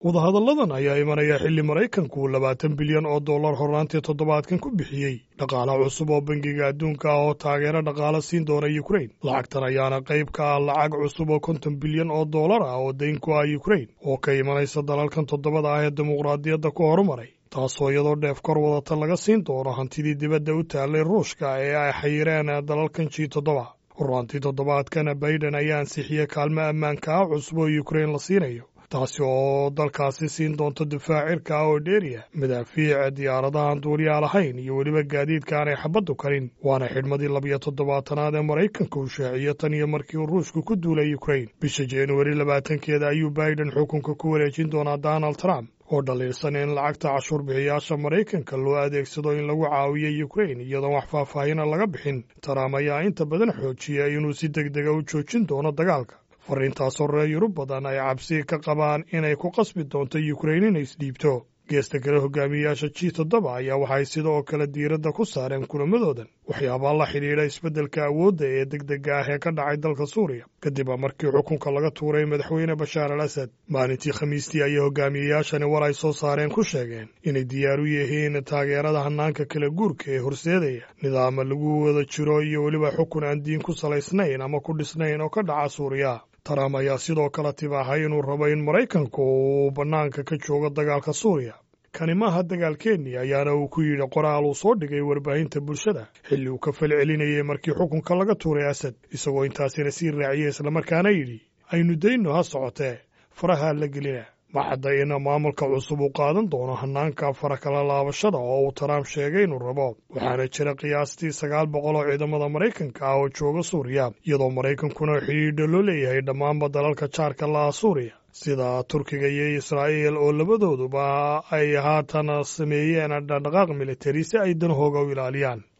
wadahadalladan ayaa imanaya xilli maraykanku labaatan bilyan oo dollar hornaantii toddobaadkan ku bixiyey dhaqaala cusub oo bangiga adduunka ah oo taageero dhaqaala siin doona yukrain lacagtan ayaana qayb ka ah lacag cusub oo konton bilyan oo dollar ah oo dayn ku ah yukrain oo ka imanaysa dalalkan toddobada ah ee dimuqraadiyadda ku horumaray taasoo iyadoo dheef kor wadata laga siin doono hantidii dibadda u taallay ruushka ee ay xayireen dalalkan ji toddoba hornaantii toddobaadkana baiden ayaa ansixiyey kaalmo ammaanka ah cusub oo yukrain la siinayo taasi oo dalkaasi siin doonto difaac cirka ah oo dheeriya madaafiic diyaaradahan duuliyaa lahayn iyo weliba gaadiidka aanay xabaddu karin waana xidhmadii labiyo toddobaatanaad ee maraykanka uu shaaciyo tan iyo markii uu ruushku ku duulay yukrain bisha januari labaatankeeda ayuu baiden xukunka ku wareejin doonaa donald trump oo dhaliilsan in lacagta cashuur bixiyaasha maraykanka loo adeegsado in lagu caawiyo yukrain iyadoon wax faahfaahina laga bixin trump ayaa inta badan xoojiya inuu si deg dega u joojin doono dagaalka fariintaasoo reer yurub badan ay cabsi ka qabaan inay ku qasbi doonto yukrain inay isdhiibto geesta kale hogaamiyayaasha ji toddoba ayaa waxay sidoo kale diiradda ku saareen kulamadoodan waxyaabaa la xidhiidha isbeddelka awoodda ee degdega ah ee ka dhacay dalka suuriya kadib markii xukunka laga tuuray madaxweyne bashaar al asad maalintii khamiistii ayay hogaamiyayaashani war ay soo saareen ku sheegeen inay diyaar u yihiin taageerada hanaanka kala guurka ee horseedaya nidaama lagu wada jiro iyo weliba xukun aan diin ku salaysnayn ama ku dhisnayn oo ka dhaca suuriya trump ayaa sidoo kale tibaahay inuu rabo in maraykanku uu bannaanka ka joogo dagaalka suuriya kani maaha dagaalkeennii ayaana uu ku yidhi qoraal uu soo dhigay warbaahinta bulshada xilli uu ka falcelinayay markii xukunka laga tuuray asad isagoo intaasina sii raaciyey islamarkaana yidhi aynu dayno ha socotee faraha la gelina ma cadda in maamulka cusub uu qaadan doono hanaanka fara kala laabashada oo uu trump sheegay inuu rabo waxaana jira qiyaastii sagaal boqol oo ciidamada maraykanka ah oo jooga suuriya iyadoo maraykankuna xidhiidha loo leeyahay dhammaanba dalalka jaarka laha suuriya sida turkiga iyo israa'iil oo labadooduba ay haatan sameeyeen dhaqdhaqaaq militari si ay danahooga u ilaaliyaan